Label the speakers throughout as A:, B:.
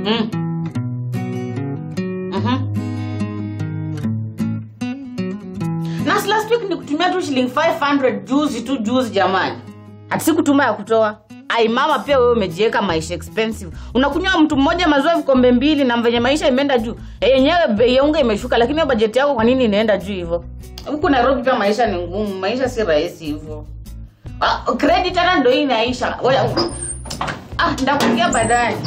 A: Mm. Mhm. Na si last week nikutumia tu shilingi 500 juzi tu juzi jamani. Ati sikutuma ya kutoa. Ai mama pia wewe umejiweka maisha expensive. Unakunywa mtu mmoja maziwa vikombe mbili na venye maisha imeenda juu. Eh, yenyewe bei ya unga imeshuka lakini hiyo bajeti yako kwa nini inaenda juu hivyo? Huku Nairobi pia maisha ni ngumu, maisha si rahisi hivyo. Ah, credit hata ndio hii inaisha. Ngoja. Ah, ndakupigia baadaye.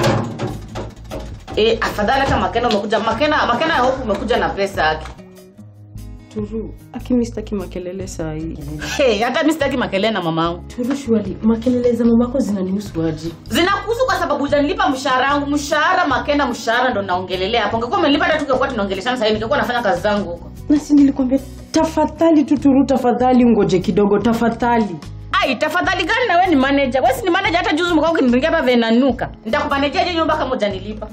A: Eh, afadhali hata Makena umekuja. Makena, Makena I hope umekuja na pesa yake.
B: Turu, akimi sitaki makelele saa hii.
A: Hey, hata mimi sitaki makelele na mamangu.
B: Turu, shwali, makelele za mamako zinanihusu aje?
A: Zinakuhusu kwa sababu hujanilipa mshahara wangu. Mshahara Makena, mshahara ndo naongelelea hapo. Ungekuwa umenilipa hata tungekuwa tunaongeleshana sasa hivi, ningekuwa nafanya kazi zangu huko.
B: Na si nilikwambia tafadhali tu Turu, tafadhali ungoje kidogo, tafadhali.
A: Ai, tafadhali gani na wewe ni manager? Wewe si ni manager hata juzi mkao ukiniringia hapa venanuka. Nitakumanejea nyumba kama hujanilipa.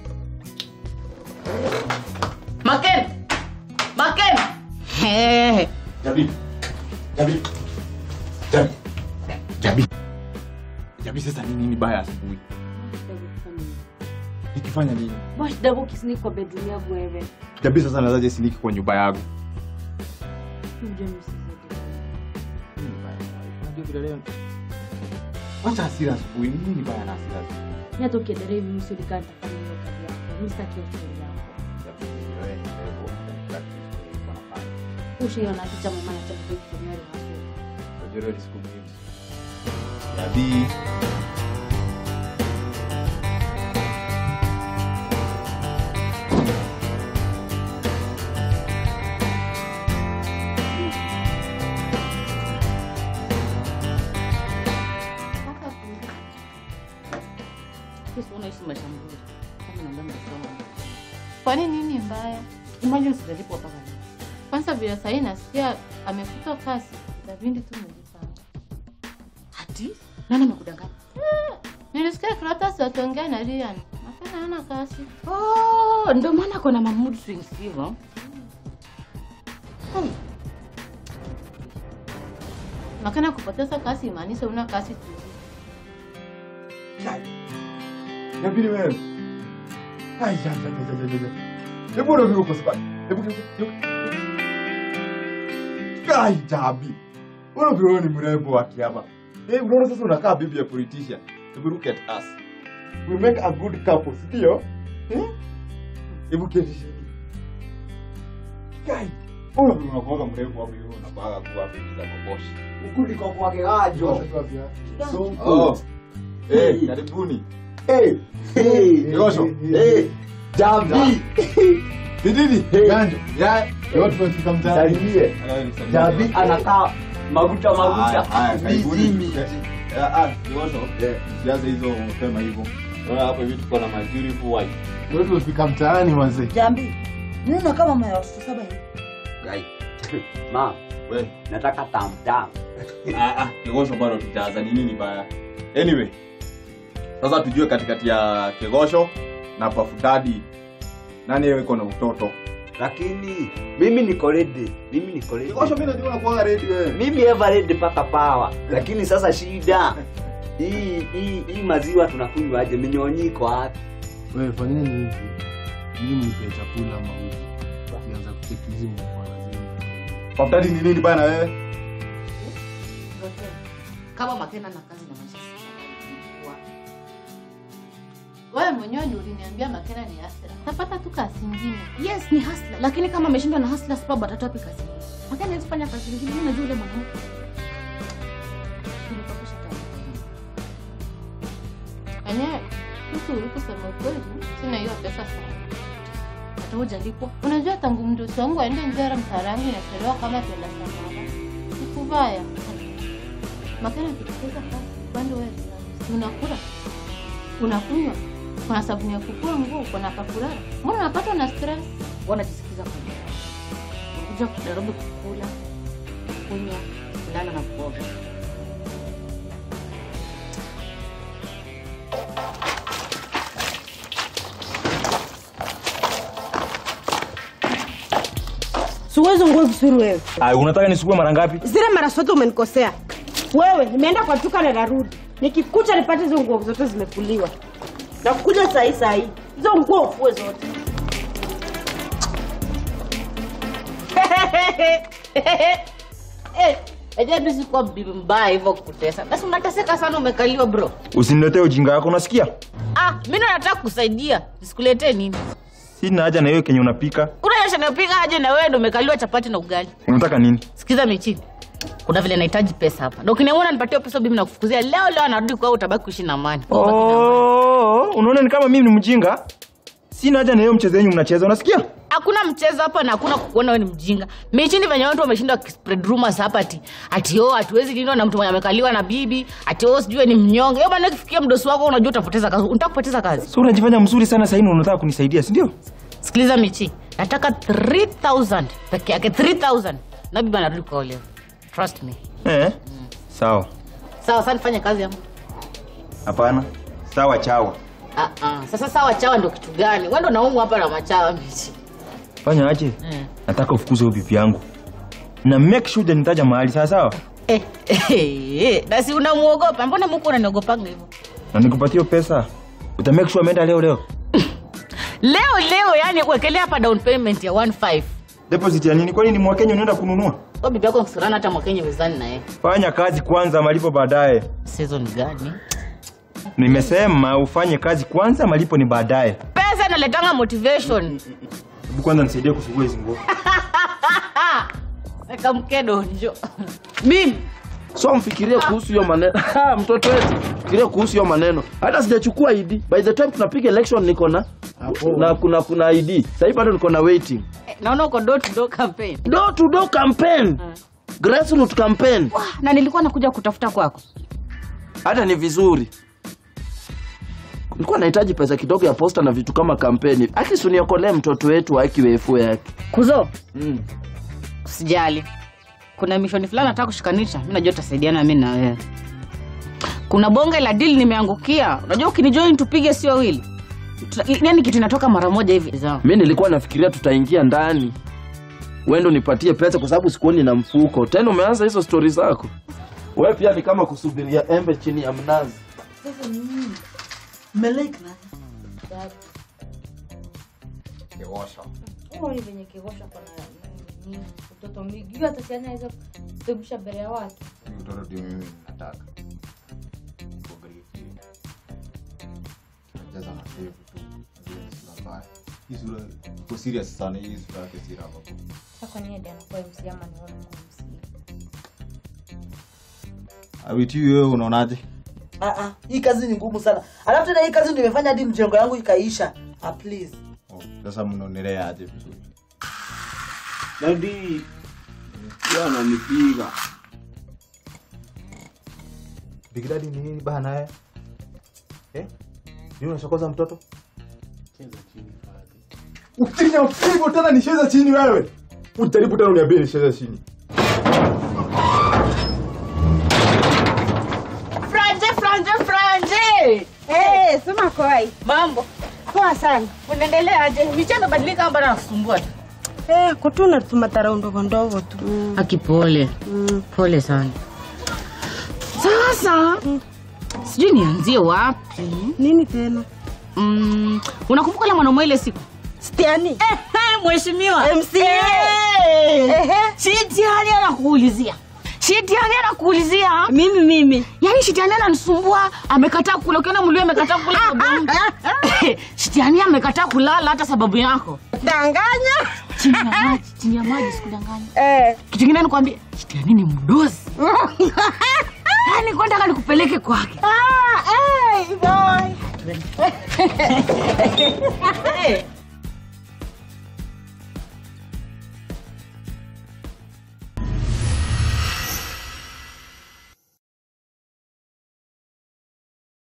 A: Makena. Makena. Hehe.
C: Jabi. Jabi. Jabi. Jabi. Jabi sasa ni nini baya asubuhi? Nikifanya nini?
D: Bosh double kiss ni kwa bedroom yangu wewe.
C: Jabi sasa nazaje siniki kwa nyumba yangu?
D: Unajua mimi sisi.
C: Nini baya? Unajua vile leo. Wacha hasira asubuhi. Ni Nini baya na hasira?
D: Ni hata ukiendelea hivi mimi sio nikata kama hiyo kazi yako. Mimi sitaki hiyo story yako.
C: Jabi, wewe ni wewe. Unafanya.
D: Ushiona kicha mama na cha kutumia hapo.
C: Unajua ni siku muhimu. Jabi.
A: Kesi unaishi maisha mzuri. Kama unaongea masomo.
E: Kwani nini mbaya?
A: Imagine sijalipwa mpaka leo.
E: Kwanza vile sahii nasikia amefutwa kazi, Davindi tu mejipanga.
A: Ati? Nani amekudanganya?
E: Nilisikia Kratos wakiongea na Ryan, Makena hana kazi.
A: Oh, ndio maana kuna ma mood swings hivyo. Hmm.
E: Makena kupoteza kazi imaanisha una kazi tu.
C: Jabi ni wewe. Ai, ja, ja, ja, ja, ja, ja. Hebu unavyo uko sababu. Hebu hebu. Ai, Jabi. Unavyo wewe ni mrembo wa kiaba. Eh, unaona sasa unakaa bibi ya politician. Hebu look at us. We make a good couple, ndio? Eh? Hebu keti chini. Kai. Unavyo unakuwa mrembo hapo hiyo unabaga kuwa bibi za maboshi.
F: ukuliko kwake gajo
C: Oh. Eh, karibuni.
F: Eh, eh,
C: Yosho.
F: eh, Jabi
C: Ni nini?
F: Hey.
C: Ganjo. Ya, leo tumefika mtaani.
F: salimie Jabi anakaa maguta maguta vizimi
C: Siaze hizo mapema hivyo. Unaona hapo hivi tuko na beautiful wife.
G: Leo tumefika mtaani wazee.
H: Jambi, nina kama mama ya watoto saba hivi.
F: Gai. ma
C: We,
F: nataka tamtam
C: ah ah, kegosho bado tutaanza ni nini baya. Anyway. Sasa tujue katikati ya kegosho na pafutadi nani yeye iko na mtoto.
F: lakini mimi niko ready mimi niko ready
C: Kegosho mimi najua unakuwa ready wewe.
F: mimi ever ready mpaka pawa lakini sasa shida hii hii hii maziwa tunakunywa aje minyonyiko wapi
G: Wewe fanyeni hivi. Mimi mnipe chakula mauji. Nianza kucheki hizi mwana zenu.
C: Pafutadi ni nini bana wewe?
A: Kama Makena na kazi na maisha sasa.
E: Wewe mwenyewe ndio uliniambia Makena ni hasira. Tapata tu kazi nyingine.
A: Yes, ni hustler, lakini kama ameshindwa na hustler sababu atatoa wapi kazi? Makena hawezi fanya kazi nyingine, mimi najua yule mwanamke. Nilipokesha taarifa.
E: Enyewe mtu kusema ukweli, sina hiyo pesa sana.
A: Hata hujalipwa.
E: Unajua tangu mdosi wangu aende Njera mtaala yangu inachelewa kama tuenda Samara. Sikubaya. Makena akipoteza kazi, upande wewe si unakula. Unakunywa. Kuna sabuni ya kufua nguo, kuna pakulala. Mbona unapatwa na stress?
A: Wanajisikiza kwa nini? Unakuja kujaribu kukula, kunywa, kulala na kuoga.
B: Siwezi nguo vizuri wewe.
I: Ay, unataka nisukue mara ngapi?
B: Zile mara zote umenikosea. Wewe nimeenda kwa duka na narudi. Nikikucha nipate hizo nguo zote zimekuliwa.
H: Nakuja sahi sahi. Hizo nguo ufue zote.
A: Eh, Aje tu sikuwa bibi mbaya hivyo kutesa. Basi unateseka sana umekaliwa bro.
I: Usiniletee ujinga wako, unasikia?
A: Ah, mimi ndo nataka kusaidia. Nisikuletee nini?
I: Sina haja na hiyo kenye unapika.
A: Kuna yasha napiga aje na wewe ndo umekaliwa chapati na ugali.
I: Unataka nini?
A: Sikiza Michi. Kuna vile nahitaji pesa hapa. Na ukiniona nipatie pesa bibi nakufukuzia leo leo anarudi kwao utabaki kuishi na amani.
I: Oh, unaona ni kama mimi ni mjinga? Sina haja na hiyo mchezo wenyu mnacheza, unasikia?
A: Hakuna mchezo hapa na hakuna kukuona wewe ni mjinga. Michi ni venye watu wameshinda spread rumors hapa ati ati oh hatuwezi lindwa na mtu mwenye amekaliwa na bibi, ati oh sijui ni mnyonge. Hiyo maana ikifikia mdosi wako unajua utapoteza kazi. Unataka kupoteza kazi.
I: So unajifanya mzuri sana sasa hivi unataka kunisaidia, si ndio?
A: Sikiliza Michi. Nataka 3000 peke yake 3000. Na bibi anarudi kwao leo. Trust me.
I: Eh? Sawa.
A: Sawa, sasa nifanye kazi yangu.
I: Hapana. Sawa chawa.
A: Ah ah. Sasa sawa chawa ndio kitu gani? Wewe ndo naumwa hapa na machawa Michi.
I: Fanya aje?
A: Eh.
I: Nataka ufukuze huyo bibi yangu. Na make sure nitaja mahali sawa sawa.
A: Eh, eh, eh, na si unamuogopa? Mbona Mungu unaniogopanga hivyo?
I: Na nikupatie hiyo pesa. Uta make sure ameenda leo leo.
A: Leo leo yani kuwekelea hapa down payment ya 15.
I: Deposit ya nini? Kwani ni mwakenya unaenda kununua?
A: Kwa bibi yako msurana hata mwakenye wezani na yeye.
I: Fanya kazi kwanza, malipo baadaye.
A: Season gani?
I: Nimesema ufanye kazi kwanza, malipo ni baadaye.
A: Pesa inaletanga motivation.
I: Hebu kwanza nisaidie kusugua hizi nguo.
A: Weka mkedo njo. Mimi
J: so mfikirie kuhusu hiyo maneno Ha, mtoto wetu fikiria kuhusu hiyo maneno hata sijachukua id by the time tunapiga election niko na na kuna kuna id sahii bado niko na waiting
A: eh, naona uko door to door campaign.
J: door to door campaign grassroots campaign
A: Na nilikuwa nakuja kutafuta kwako.
J: hata ni vizuri nilikuwa nahitaji pesa kidogo ya posta na vitu kama kampeni akisuniokolee mtoto wetu akiwefu yake
A: Kuzo,
J: mm.
A: usijali. Kuna mishoni fulani nataka kushikanisha. Mimi najua tutasaidiana mimi na wewe. Kuna bonge la deal nimeangukia. Unajua ukinijoin tupige sio wawili. Tuta- Yaani kitu inatoka mara moja hivi. Sawa.
J: mi nilikuwa nafikiria tutaingia ndani wendo nipatie pesa kwa sababu sikuoni na mfuko tena umeanza hizo stori zako we pia ni kama kusubiria embe chini ya mnazi
H: Sasa ni nini? Mmelike na
D: Huoni venye kigosha kwa na nini mtoto miguu hata si anaweza kutebusha mbele ya watu.
C: Mtoto ndio mimi nataka. Iko grade. Anajaza na ndevu tu. Ndio sura mbaya. Hii sura iko serious sana hii sura yake si raba.
D: Sasa kwa nini anakuwa MC ama ni wewe kwa MC?
C: Awiti wewe unaonaje?
H: Ah ah, hii kazi ni ngumu sana. Alafu tena hii kazi ndio imefanya hadi mjengo yangu ikaisha. Ah please.
C: Oh, sasa mnaonelea aje vizuri?
F: Dadi, yeye ananipiga.
C: Big Daddy ni nini bana naye? Eh? Ni unachokoza mtoto? Ukinya upigo tena nisheza chini wewe. Ujaribu tena uniambie nisheza chini.
A: Franje, franje, franje.
H: Eh, sema koi.
A: Mambo.
H: Poa sana.
A: Unaendeleaje? Micha imebadilika ama bado nasumbua tu?
H: Eh, kutuna tumatara ndogo ndogo tu.
A: Aki pole. Pole sana. Sasa sijui nianzie wapi.
H: Nini tena?
A: Mm, unakumbuka ile mwanaume ile siku?
H: Stiani.
A: Eh, eh, mheshimiwa.
H: MCA.
A: Eh.
H: Ehe.
A: Shitiani anakuulizia. Shitiani anakuulizia.
H: Mimi mimi.
A: Yaani Shitiani ananisumbua, amekataa kula. Ukiona mlio amekataa kula sababu. Shitiani amekataa kulala hata sababu yako.
H: Danganya.
A: Chini ya maji, chini ya maji sikudanganya.
H: Eh.
A: Kitu kingine nikwambie, Shitiani ni mdozi. Yaani kwenda nikupeleke kwake.
H: Ah, eh, boy.
A: Eh,